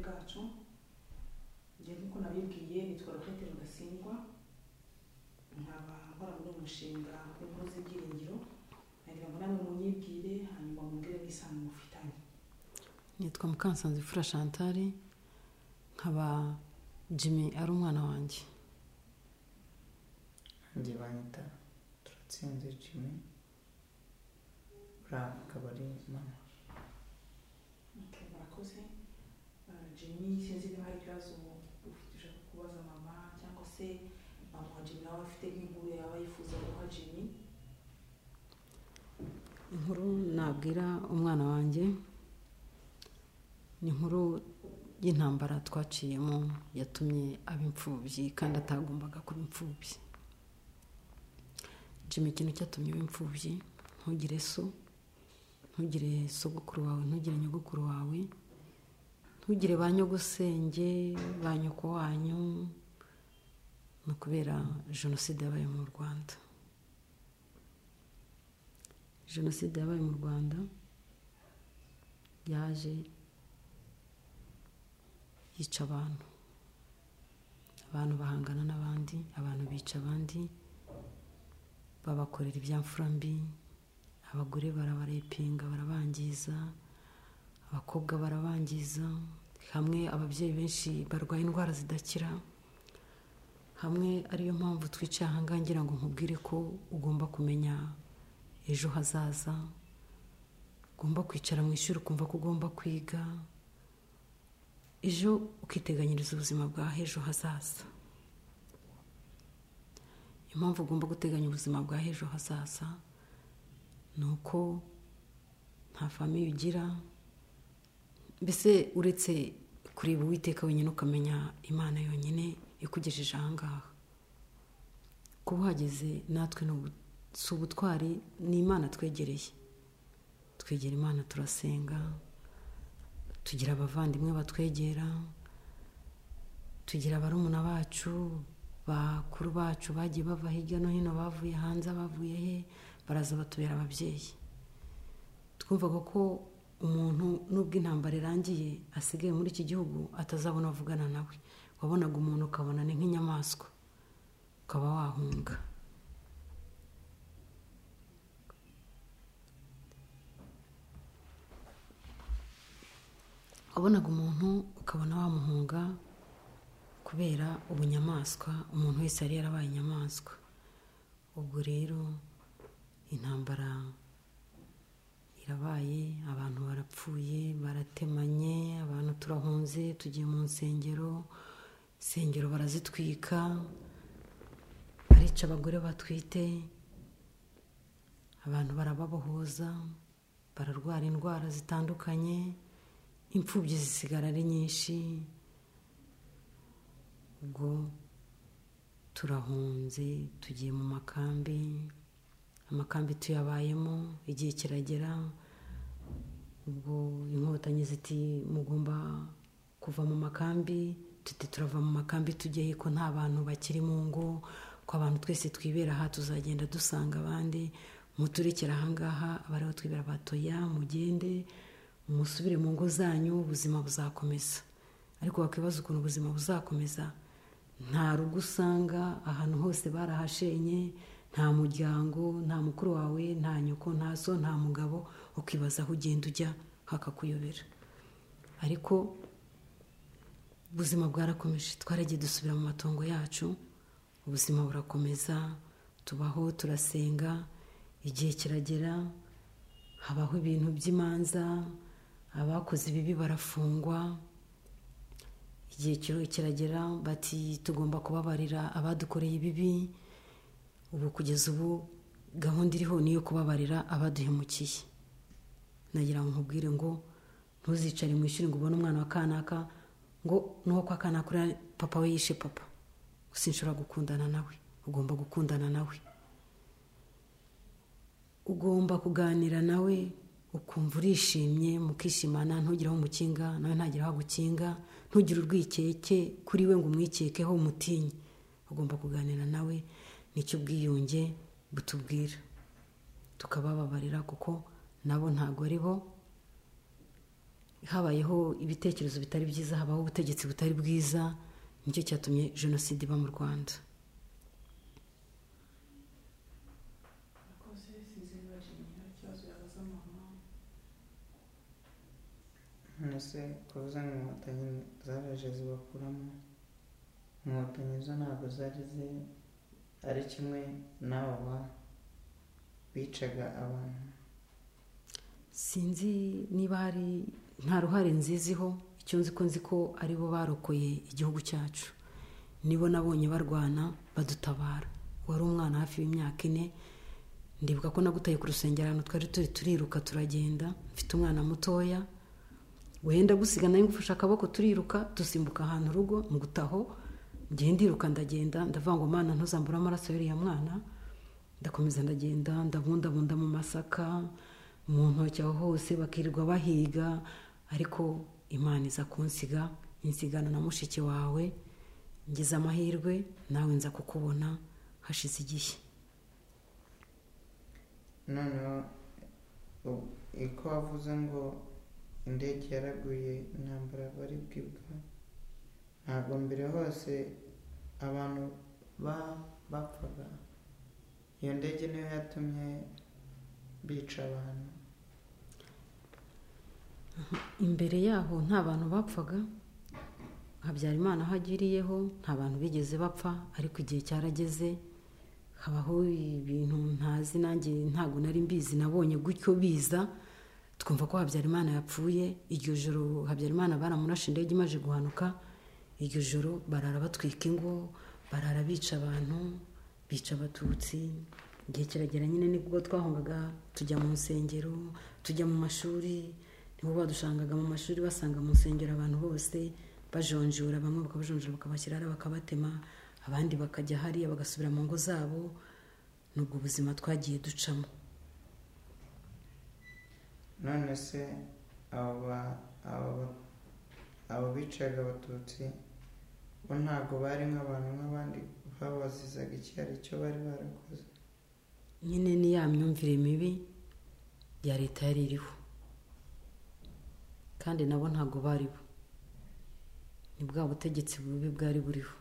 bacu njye nk'uko nabibwiye nitwa rokete rudasingwa nkaba nkora muri uyu mushinga w'inkuru z'ibyiringiro nagira ngo namwe munyibwire hanyuma mumbwire n'isano mufitanye nitwa mukansanze fura chantal nkaba jimmy ari umwana wanjye njye banyita turatsinze jimmy buriya akaba ari mama Okay, murakoze Ah, jimmy sinzi niba hari ikibazo ufite ushaka kubaza mama cyangwa se mama wa jimmy nawe afite nk'inkuru yaba yifuza guha jimmy inkuru nabwira umwana wanjye ni inkuru y'intambara twaciyemo yatumye aba imfubyi kandi atagombaga kuba imfubyi jimmy ikintu cyatumye uba imfubyi ntugire so ntugire sogokuru wawe ntugire nyogokuru wawe ntugire ba nyogosenge ba nyoko wanyu ni ukubera jenoside yabaye mu rwanda jenoside yabaye mu rwanda yaje yica abantu abantu bahangana n'abandi abantu bica abandi babakorera ibyamfura mbi abagore barabarepinga barabangiza abakobwa barabangiza hamwe ababyeyi benshi barwaye indwara zidakira hamwe ariyo mpamvu twicaye ahangaha ngira ngo nkubwire ko ugomba kumenya ejo hazaza ugomba kwicara mu ishuri ukumva ko ugomba kwiga ejo ukiteganyiriza ubuzima bwa ejo hazaza impamvu ugomba guteganya ubuzima bwa ejo hazaza ni uko nta famiye ugira mbese uretse kureba uwiteka wenyine ukamenya imana yonyine ikugejeje ahangaha kuba uhageze natwe ni ubu- si ubutwari ni imana twegereye twegera imana turasenga tugira abavandimwe batwegera tugira barumuna bacu bakuru bacu bagiye bava hirya no hino bavuye hanze bavuye he baraza batubera ababyeyi twumvaga ko umuntu nubwo intambara irangiye asigaye muri iki gihugu atazabona avugana nawe wabonaga umuntu ukabona ni nk'inyamaswa ukaba wahunga wabonaga umuntu ukabona wamuhunga kubera ubunyamaswa umuntu wese yari yarabaye inyamaswa ubwo rero intambara irabaye abantu barapfuye baratemanye abantu turahunze tugiye mu nsengero insengero barazitwika barica abagore batwite abantu barababohoza bararwara indwara zitandukanye imfubyi zisigara ari nyinshi ubwo turahunze tugiye mu makambi amakambi tuyabayemo igihe kiragera ubwo inkotanyi ziti mugomba kuva mu makambi tuti turava mu makambi tujyayo ko nta bantu bakiri mu ngo ko abantu twese twibera aha tuzagenda dusanga abandi muturekere ahangaha abariho twibera batoya mugende musubire mu ngo zanyu ubuzima buzakomeza ariko wakwibaza ukuntu ubuzima buzakomeza nta rugo usanga ahantu hose barahashenye nta muryango nta mukuru wawe nta nyoko nta so nta mugabo ukibaza aho ugenda ujya hakakuyobera ariko ubuzima bwarakomeje twaragiye dusubira mu matongo yacu ubuzima burakomeza tubaho turasenga igihe kiragera habaho ibintu by'imanza abakoze ibibi barafungwa igihe kiro- kiragera bati tugomba kubabarira abadukoreye ibibi ubu kugeza ubu gahunda iriho niyo kubabarira abaduhemukiye nagira ngo nkubwire ngo ntuzicare mu ishuri ngo ubone umwana wa kanaka ngo n'uwo kwa kanaka uriya papa we yishe papa sinshobora gukundana nawe ugomba gukundana nawe ugomba kuganira nawe ukumva urishimye mukishimana ntugire aho umukinga nawe ntagire aho agukinga ntugire urwikeke kuri we ngo umwikekeho umutinye ugomba kuganira nawe nicyo ubwiyunge butubwira tukabababarira kuko nabo ntabwo ari bo habayeho ibitekerezo bitari byiza habaho ubutegetsi butari bwiza nicyo cyatumye jenoside iba mu rwanda Abakozi sinzi niba Jimmy hari ikibazo yabaza mama none se kuvuze ngo inkotanyi zaraje zibakuramo inkotanyi zo ntabwo zari ziri ari kimwe n'aba ba- bicaga abantu sinzi niba hari nta ruhare nziziho icyo nzi ko nzi ko ari bo barokoye igihugu cyacu nibo nabonye barwana badutabara wari umwana hafi y'imyaka ine ndibuka ko nagutaye ku rusengero ahantu twari turi turiruka turagenda mfite umwana mutoya wenda gusiga nawe ngufashe akaboko turiruka dusimbuka ahantu urugo ngutaho ngenda ndiruka ndagenda ndavuga ngo mana ntuzambure amaraso y'uriya mwana ndakomeza ndagenda ndabundabunda mu masaka mu ntoki aho hose bakirirwa bahiga ariko imana iza kunsiga insigana na mushiki wawe ngize amahirwe nawe nza kukubona hashize igihe noneho u- uko wavuze ngo indege yaraguye intambara bari bwibwa ntabwo mbere hose abantu ba bapfaga iyo ndege niyo yatumye bica abantu imbere yaho nta bantu bapfaga habyarimana aho agiriyeho nta bantu bigeze bapfa ariko igihe cyarageze habaho ibintu ntazi nanjye ntabwo nari mbizi nabonye gutyo biza twumva ko habyarimana yapfuye iryo joro habyarimana baramurashe indege imaze guhanuka iryo joro barara batwika ingo barara bica abantu bica abatutsi igihe kiragera nyine nibwo twahungaga tujya mu nsengero tujya mu mashuri nibo badushangaga mu mashuri basanga mu nsengero abantu bose bajonjora bamwe bakabajonjora bakabashyira hariya bakabatema abandi bakajya hariya bagasubira mu ngo zabo ni ubwo buzima twagiye ducamo none se abo ba- abo ba- abo bicaga abatutsi bo ntabwo bari nk'abantu nk'abandi babazizaga icyo ari cyo bari barakoze nyine ni ya myumvire mibi ya leta yari iriho kandi nabo ntabwo bari bo ni bwa butegetsi bubi bwari buriho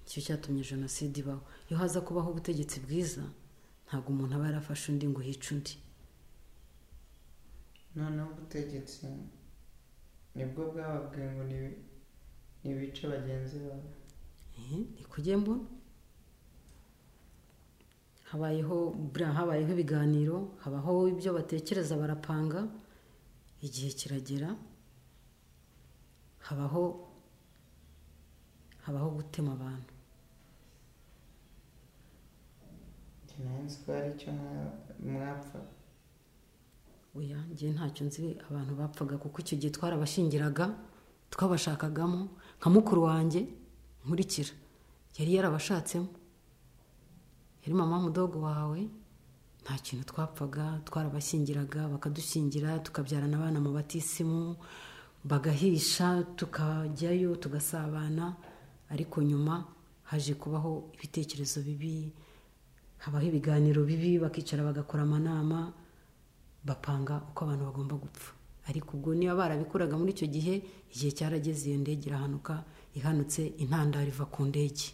nicyo cyatumye jenoside ibaho iyo haza kubaho ubutegetsi bwiza ntabwo umuntu aba yarafashe undi ngo hice undi noneho ubutegetsi nibwo bwababwiye ngo nibi- nibice bagenzi babo Eh, ni kujya mbona habayeho buriya habayeho ibiganiro habaho ibyo batekereza barapanga igihe kiragera habaho habaho gutema abantu njye nari nzi ko hari icyo mwa- mwapfaga oya njye ntacyo nzi abantu bapfaga kuko icyo gihe twarabashingiraga twabashakagamo nka mukuru wanjye nkurikira yari yarabashatsemo yari mama mudogo wawe nta kintu twapfaga twarabashyingiraga bakadushyingira tukabyarana abana mu batisimu bagahisha tukajyayo tugasabana ariko nyuma haje kubaho ibitekerezo bibi habaho ibiganiro bibi bakicara bagakora amanama bapanga uko abantu bagomba gupfa ariko ubwo niba barabikuraga muri icyo gihe igihe cyarageze iyo ndege irahanuka ihanutse intandaro iva ku ndege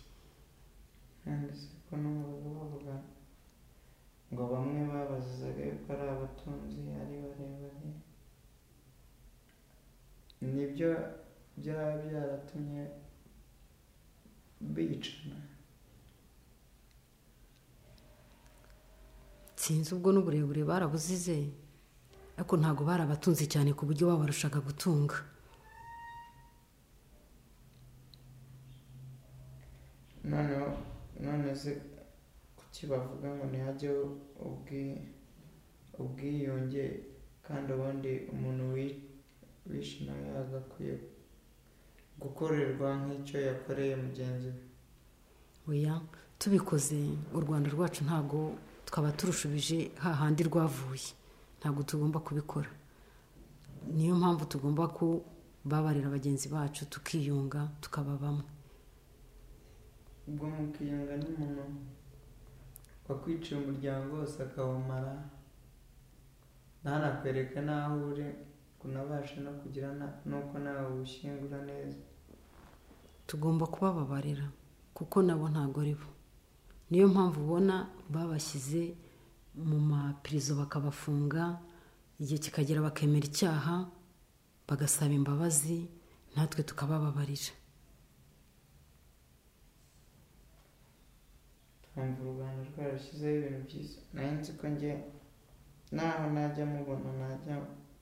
none se ko n'ubu bavuga ngo bamwe babazizaga yuko ari abatunzi ari barebare nibyo byaba byaratumye bicana sinzi ubwo n'uburebure barabuzize ariko ntabwo barabatunze cyane ku buryo babarushaga gutunga noneho none se kuki bavuga ngo ntihajyeho ubwi- ubwiyunge kandi ubundi umuntu wi- wishe nawe yagakwiye gukorerwa nk'icyo yakoreye mugenzi we oya tubikoze u rwanda rwacu ntabwo twaba turushubije hahandi rwavuye ntabwo tugomba kubikora niyo mpamvu tugomba kubabarira bagenzi bacu tukiyunga tukaba bamwe ubwo mukiyunga n'umuntu wakwiciye umuryango wose akawumara ntanakwereke n'aho uri kunabasha no kugira na- n'uko nawe ubushyingura neza tugomba kubababarira kuko nabo ntabwo ari bo niyo mpamvu ubona babashyize mu mapirizo bakabafunga igihe kikagera bakemera icyaha bagasaba imbabazi natwe tukabababarira twumva u rwanda rwarashyizeho ibintu byiza nari nzi ko njye naho najya mubona najya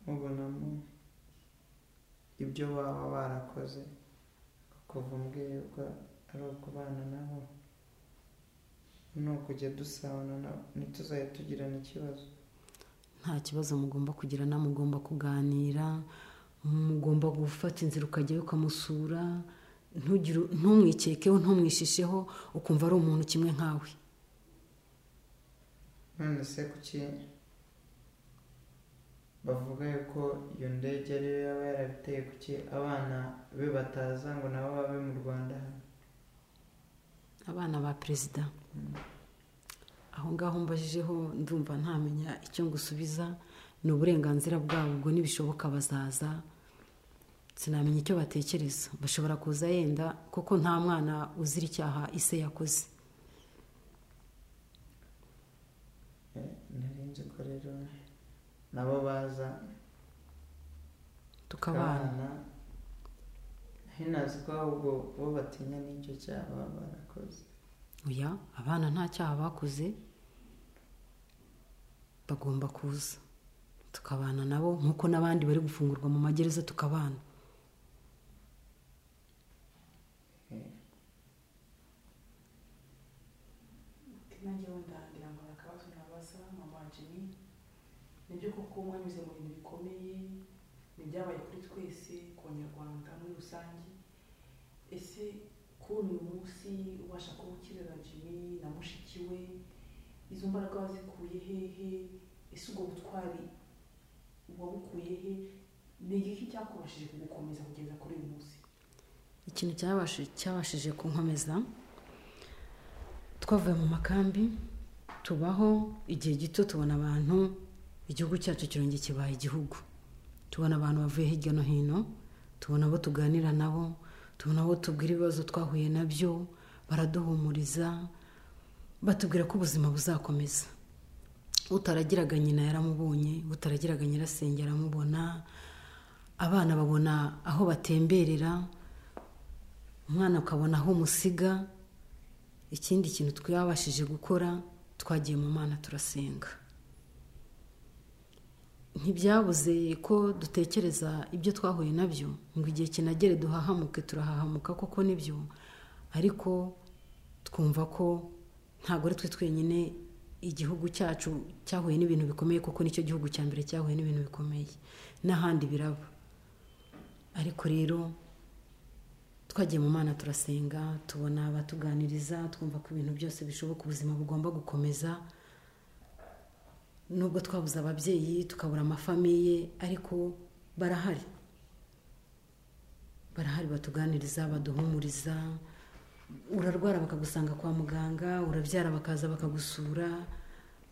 mubonamo ibyo baba barakoze kuva mbwirwa ari ukubana nabo ni ukujya dusabana nabo ntituzajya tugirana ikibazo nta kibazo mugomba kugirana mugomba kuganira mugomba gufata inzira ukajyayo ukamusura ntugire- ntumwikekeho ntumwishisheho ukumva ari umuntu kimwe nkawe none se kuki bavuga yuko iyo ndege ariyo yaba yarabiteye kuki abana be bataza ngo nabo babe mu rwanda abana ba perezida aho ngaho mbajijeho ndumva ntamenya icyo ngusubiza ni uburenganzira bwabo ubwo nibishoboka bazaza sinamenya icyo batekereza bashobora kuza yenda kuko nta mwana uzira icyaha ise yakoze Eh, nari nzi ko rero nabo baza tukabana hinazi ko ahubwo bo batinya n'icyo cyaha baba barakoze oya abana nta cyaha bakoze bagomba kuza tukabana nabo nk'uko n'abandi bari gufungurwa mu magereza tukabana nanjye wenda ngira ngo hari akabazo nabaza mama wanjye ni nibyo koko mwanyuze mu bintu bikomeye nibyabaye kuri twese ku banyarwanda muri rusange ese kuri uyu munsi ubasha kuba ukirera jimmy na mushiki we izo mbaraga wazikuye hehe ese ubwo butwari wabukuye he ni igiki cyakubashije kugukomeza kugeza kuri uyu munsi ikintu cyabashije, cyabashije kunkomeza twavuye mu makambi tubaho igihe gito tubona abantu igihugu cyacu kirongera kibaye igihugu tubona abantu bavuye hirya no hino tubona abo tuganira nabo tubona abo tubwira ibibazo twahuye nabyo baraduhumuriza batubwira ko ubuzima buzakomeza utaragiraga nyina yaramubonye utaragiraga nyirasenge aramubona abana babona aho batemberera umwana ukabona aho umusiga ikindi kintu twabashije gukora twagiye mu mana turasenga ntibyabuze ko dutekereza ibyo twahuye nabyo ngo igihe kinagere duhahamuke turahahamuka koko nibyo ariko twumva ko ntabwo ari twe twenyine igihugu cyacu cyahuye n'ibintu bikomeye kuko nicyo gihugu cya mbere cyahuye n'ibintu bikomeye n'ahandi biraba ariko rero twagiye mu mana turasenga tubona abatuganiriza twumva ko ibintu byose bishoboka ubuzima bugomba gukomeza nubwo twabuze ababyeyi tukabura amafamiye ariko barahari barahari batuganiriza baduhumuriza urarwara bakagusanga kwa muganga urabyara bakaza bakagusura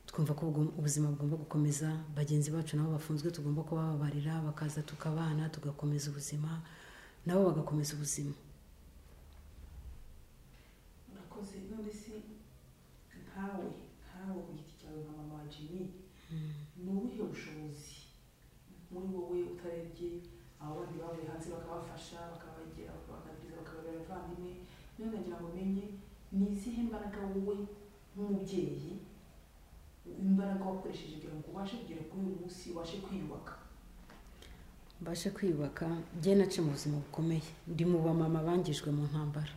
twumva ko ubwo- ubuzima bugomba gukomeza bagenzi bacu nabo bafunzwe tugomba kubababarira bakaza tukabana tugakomeza ubuzima nabo bagakomeza ubuzima urakoze none se nkawe nkawe ku giti cyawe nka mama wa jimmy ni ubuhe bushobozi muri wowe utarebye abo bandi bahuriye hanze bakabafasha bakabagera bakabagabiriza bakababera abavandimwe none nagira ngo umenye ni izihe mbaraga wowe nk'umubyeyi imbaraga wakoresheje kugira ngo ubashe kugera kuri uyu munsi ubashe kwiyubaka mbashe kwiyubaka njye nace mu buzima bukomeye ndi mu bamama bangijwe mu ntambara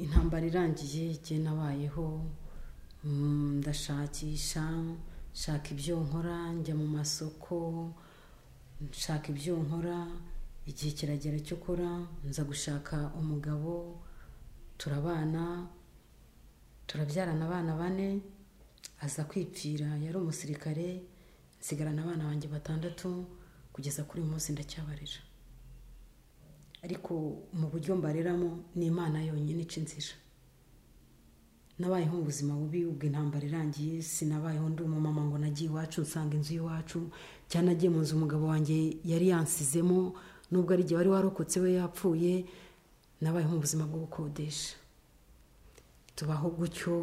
intambara irangiye njye nabayeho mm, ndashakisha nshaka ibyo nkora njya mu masoko nshaka ibyo nkora igihe kiragera cyo kora nza gushaka umugabo turabana turabyarana abana bane aza kwipfira yari umusirikare nsigarana abana banjye batandatu kugeza kuri uyu munsi ndacyabarira ariko mu buryo mbareramo ni imana yonyine ica inzira nabayeho mu buzima bubi ubwo intambara irangiye sinabayeho ndi umumama ngo nagiye iwacu nsanga inzu y'iwacu cyangwa nagiye mu nzu umugabo wanjye yari yansizemo nubwo ari igihe wari warokotse we yapfuye nabayeho mu buzima bwo gukodesha tubaho gutyo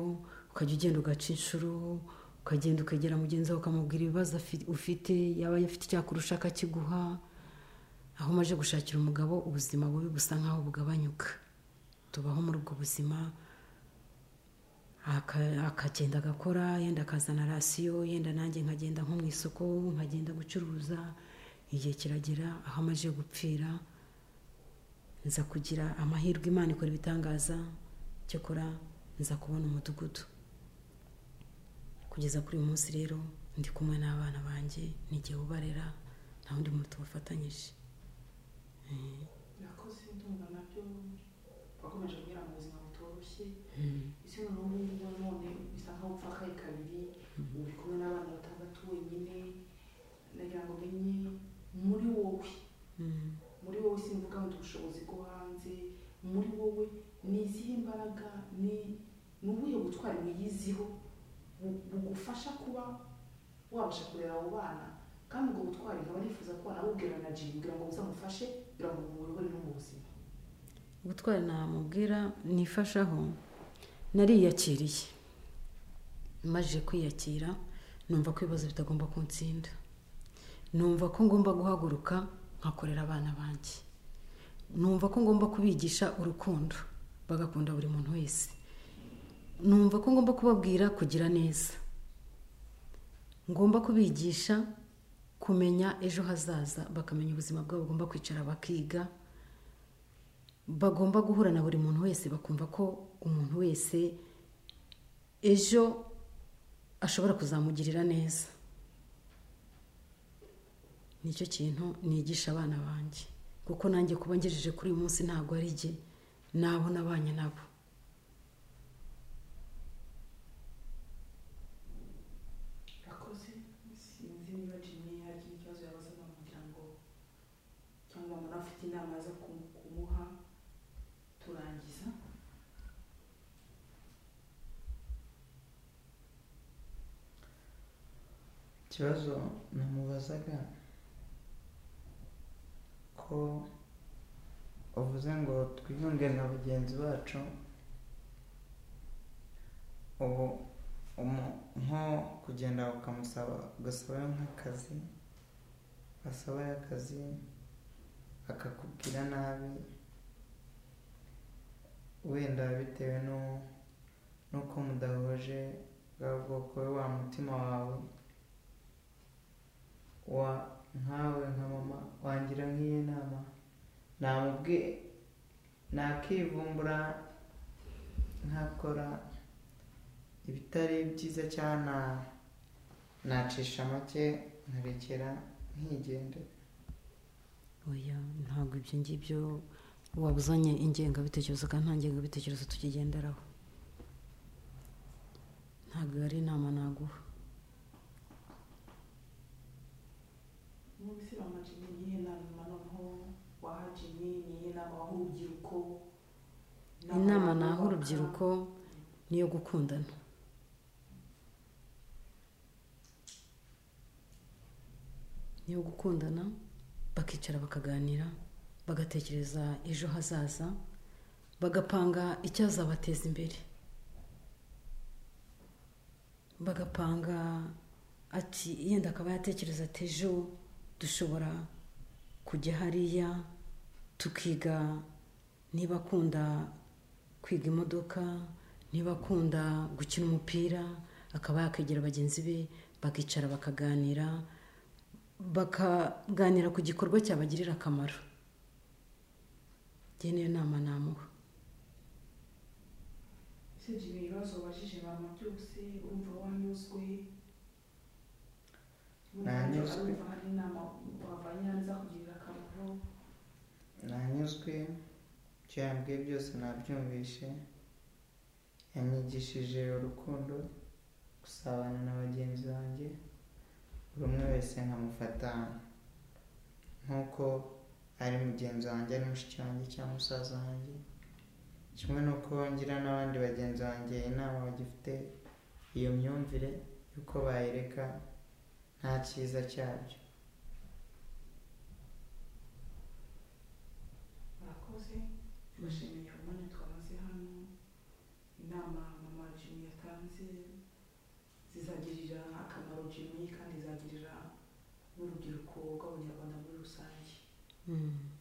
ukajya ugenda ugaca inshuro ukagenda ukegera mugenzi wawe ukamubwira ibibazo afi- ufite yaba afite icyakurusha akakiguha aho umaze gushakira umugabo ubuzima bubi busa nkaho bugabanyuka tubaho muri ubwo buzima aka- akagenda agakora yenda akazana rasiyo yenda nanjye nkagenda nko mu isoko nkagenda gucuruza igihe kiragera aho amaze gupfira nza kugira amahirwe imana ikora ibitangaza cyakora nza kubona umudugudu kugeza kuri uyu munsi rero ndi kumwe n'abana banjye n'igihe ubarera nta wundi muntu tubafatanyije Nakoze ndumva nabyo wakomeje kugira mu buzima butoroshye ese noneho ubu none bisa nkaho upfa akahe kabiri uri kumwe n'abana batandatu wenyine nagira ngo umenye muri wowe Mm. muri wowe simvuga ngo ubushobozi bwo hanze muri wowe ni izihe imbaraga ni ni ubuhe butwari wiyiziho bu- bugufasha kuba wabasha kurera abo bana kandi ubwo butwari nkaba nifuza ko wanabubwira na jim kugira ngo buzamufashe kugira ngo bumuyobore no mu buzima gutwara namubwira nifashaho nariyakiriye maze kwiyakira numva ko ibibazo bitagomba kunsinda numva ko ngomba guhaguruka nkakorera abana banjye numva ko ngomba kubigisha urukundo bagakunda buri muntu wese numva ko ngomba kubabwira kugira neza ngomba kubigisha kumenya ejo hazaza bakamenya ubuzima bwabo bagomba kwicara bakiga bagomba guhura na buri muntu wese bakumva ko umuntu wese ejo ashobora kuzamugirira neza nicyo kintu nigisha abana banjye kuko nanjye kuba ngejeje kuri uyu munsi ntabwo ari jye ni abo nabanye nabo yakoze sinzi niba jimmy yagira ikibazo yabaza kugira ngo cyangwa umuntu afite inama zo kumu- kumuha turangiza ikibazo namubazaga ko uvuze ngo twiyunge na bagenzi bacu ubu umu- nko kugenda ukamusaba ugasabayo nk'akazi wasabayo akazi akakubwira nabi wenda bitewe no- n'uko mudahuje bwa bwoko we wa mutima wawe wa nkawe nka mama wangira nk'iyi nama namubwiye nakivumbura nkakora ibitari byiza cyangwa na- nacisha make nkarekera nkigendera oya ntabwo ibyo ngibyo waba uzanye ingengabitekerezo kandi nta ngengabitekerezo tukigenderaho ntabwo ari inama naguha munsi mama jimmy ni iyihe nama noneho waha jimmy ni iyihe nama waha urubyiruko inama naho urubyiruko niyo gukundana niyo gukundana bakicara bakaganira bagatekereza ejo hazaza bagapanga icyazabateza imbere bagapanga ati yenda akaba yatekereza ati ejo dushobora kujya hariya tukiga niba akunda kwiga imodoka niba akunda gukina umupira akaba yakegera bagenzi be bakicara bakaganira bakaganira ku gikorwa cyabagirira akamaro njye niyo nama namuha ese jimmy ibibazo wabajije mama byose urumva wanyuzwe Nanyuzwe. urumva hari inama wavanye hanze akugirira akamaro nanyuzwe ibyo yambwiye byose nabyumvishe yanyigishije urukundo gusabana na bagenzi banjye buri umwe wese nkamufata nk'uko ari mugenzi wanjye ari mushiki wanjye cyangwa musaza wanjye kimwe n'uko ngira n'abandi bagenzi banjye inama bagifite iyo myumvire y'uko bayireka nta cyiza cyabyo murakoze mbashimiye umwanya twamaze hano inama mama jimmy yatanze zizagirira akamaro jimmy kandi zagirira n'urubyiruko rw'abanyarwanda muri rusange Mm.